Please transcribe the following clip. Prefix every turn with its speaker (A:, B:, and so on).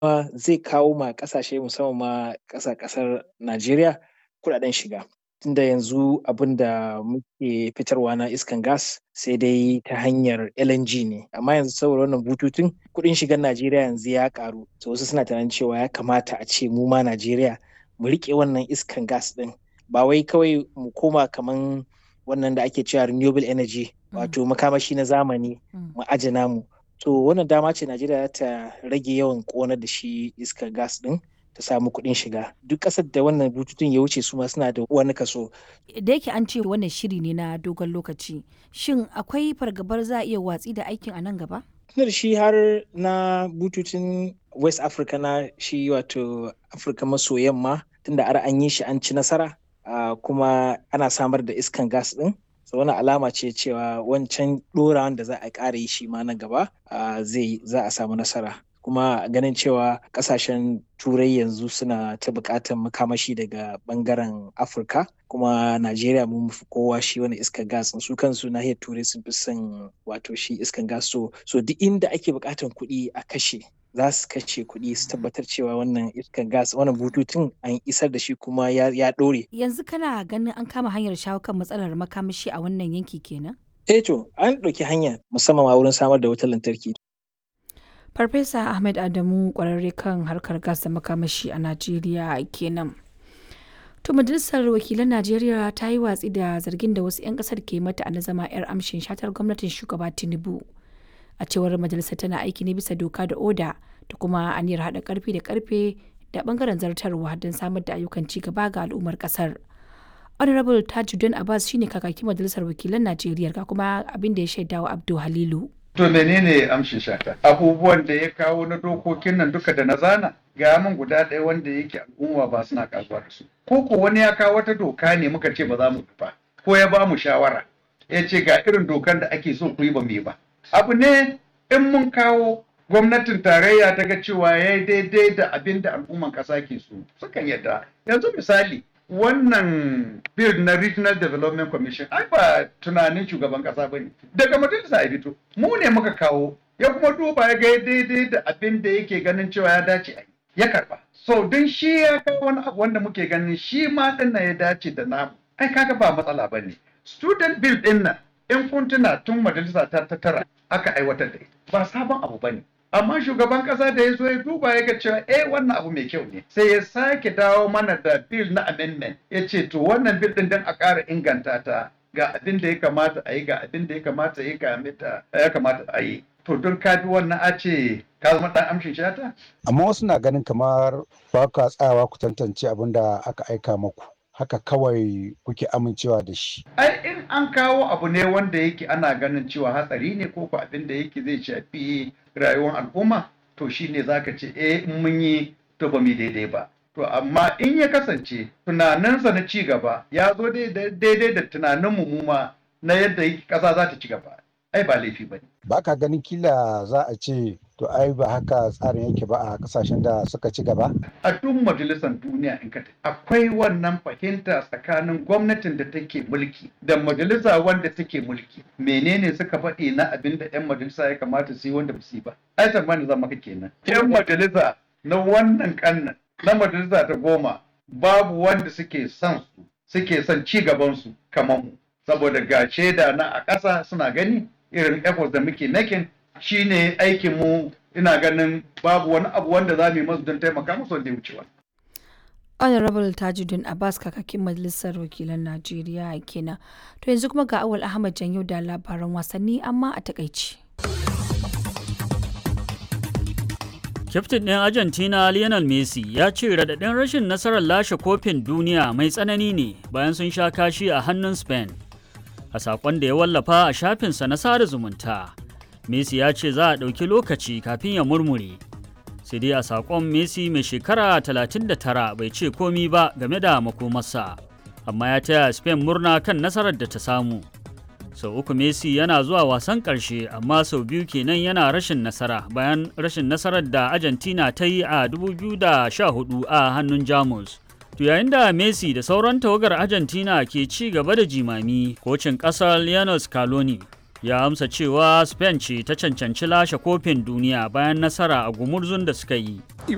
A: zai kawo ma ƙasashe musamman ma ƙasa ƙasar Najeriya kuɗaɗen shiga. Tunda yanzu abin da muke fitarwa na iskan gas sai dai ta hanyar LNG ne. Amma yanzu saboda wannan bututun kuɗin shigan Najeriya yanzu ya ƙaru. To wasu suna tunanin cewa ya kamata a ce mu ma Najeriya mu riƙe wannan iskan gas ɗin. Ba wai kawai mu koma kaman wannan da ake cewa renewable energy wato makamashi na zamani mu aje namu. To wannan dama ce Najeriya za ta rage yawan ƙonar da shi iskar gas ɗin ta samu kuɗin shiga. Duk ƙasar da wannan bututun ya wuce su ma suna da wani kaso.
B: Da yake an ce wannan shiri ne na dogon lokaci. Shin akwai fargabar za a iya watsi da aikin a nan gaba?
A: Tunda da shi har na bututun West Africa na shi wato Afirka maso yamma tunda har an yi shi an ci nasara uh, kuma ana samar da iskan gas ɗin. so wani alama ce cewa wancan ɗorawan da za a ƙara yi shi ma na gaba zai za a samu nasara kuma ganin cewa ƙasashen turai yanzu suna ta buƙatar makamashi daga ɓangaren afirka kuma najeriya mun fi kowa shi wani iskar gas su kansu nahiyar turai sun fi son wato shi iskar gas so so duk inda ake buƙatar kuɗi a kashe za su kashe kuɗi su tabbatar cewa wannan iskar gas wannan bututun an isar da shi kuma ya, ya ɗore.
B: Yanzu kana ganin an kama hanyar shawo kan matsalar makamashi a wannan yanki kenan?
A: Eh to an ɗauki hanya musamman ma wurin samar da wutar lantarki.
B: Farfesa Ahmed Adamu ƙwararre kan harkar gas da makamashi a Najeriya kenan. To majalisar wakilan Najeriya ta yi watsi da zargin da wasu 'yan ƙasar ke mata na zama 'yar amshin shatar gwamnatin shugaba Tinubu. a cewar majalisar tana aiki ne bisa doka da oda da kuma aniyar haɗa karfi da karfe da bangaren zartarwa don samar da ayyukan ci gaba ga al'ummar kasar honorable tajuddin abbas shine kakakin majalisar wakilan najeriya ga kuma abin da ya shaidawa abdu halilu
C: To menene amshin shata? Abubuwan da ya kawo na dokokin nan duka da na zana ga min guda ɗaya wanda yake al'umma ba suna kasuwa da su. Ko ko wani ya kawo wata doka ne muka ce ba za mu ba ko ya ba mu shawara ya ce ga irin dokan da ake so ku yi ba mu yi ba. abu ne in mun kawo gwamnatin tarayya ta ga cewa ya yi daidai da abin da al'umman ƙasa ke so sukan yadda yanzu misali wannan bill na regional development commission ai ba tunanin shugaban ƙasa ba ne daga majalisa ya fito mu ne muka kawo ya kuma duba ya ga daidai da abin da yake ganin cewa ya dace a ya karba so don shi ya kawo wani abu wanda muke ganin shi ma ɗin ya dace da namu ai kaga ba matsala ba ne student bill ɗin nan in kun tuna tun majalisa ta ta tara aka aiwatar da ita ba sabon abu ba ne amma shugaban kasa da ya zo ya duba ya ga cewa eh wannan abu mai kyau ne sai ya sake dawo mana da bill na amendment ya ce to wannan bill din dan a ƙara inganta ta ga abin da ya kamata a yi ga abin da ya kamata ya kamata a yi to don ka bi wannan a ce ka zama dan amshin shata
D: amma wasu na ganin kamar ba ka tsayawa ku tantance abin da aka aika maku haka kawai kuke amincewa da shi.
C: Ai in an kawo abu ne wanda yake ana ganin cewa hatsari ne ko ko abin da yake zai shafi rayuwar al'umma to shine zaka ce eh in mun yi to ba mu daidai ba. To amma in ya kasance tunaninsa na ci gaba ya zo daidai da tunanin mu ma na yadda ƙasa za ta ci gaba. Ai ba laifi ba ne.
D: Ba ka ganin kila za a ce to ai ba haka tsarin yake ba a kasashen da suka ci gaba?
C: A duk majalisar duniya in ka akwai wannan fahimta tsakanin gwamnatin da take mulki da majalisa wanda take mulki. Menene suka faɗi na abin da 'yan majalisa ya kamata su yi wanda ba su yi ba? Ai tsammanin zama ka kenan. 'Yan majalisa na wannan kannan na majalisa ta goma babu wanda suke son su suke son ci gaban su kamar mu. Saboda ga shaida na a ƙasa suna gani irin efforts da muke making shine aikin mu ina ganin babu wani abu wanda za mu yi masu don taimaka musu wanda ya wuce wani.
B: honorable tajuddin abbas kakakin majalisar wakilan najeriya kenan to yanzu kuma ga awal ahmad janyo da labaran wasanni amma a takaici
E: Kyaftin ɗin Argentina Lionel Messi ya ce raɗaɗin rashin nasarar lashe kofin duniya mai tsanani ne bayan sun sha kashi a hannun Spain. A saƙon da ya wallafa a shafinsa na sada zumunta, Messi ya ce za a ɗauki lokaci kafin ya murmure. Sai dai a saƙon Messi mai shekara 39 bai ce komi ba game da makomarsa, amma ya taya Spain murna kan nasarar da ta samu. sau uku messi yana zuwa wasan ƙarshe amma sau biyu kenan yana rashin nasara bayan rashin nasarar da argentina ta yi a 2014 a hannun jamus to yayin da messi da sauran tawagar argentina ke ci gaba da jimami kocin ƙasar lionel scaloni ya amsa cewa spain ce ta cancanci lashe kofin duniya bayan nasara a gumurzun da suka yi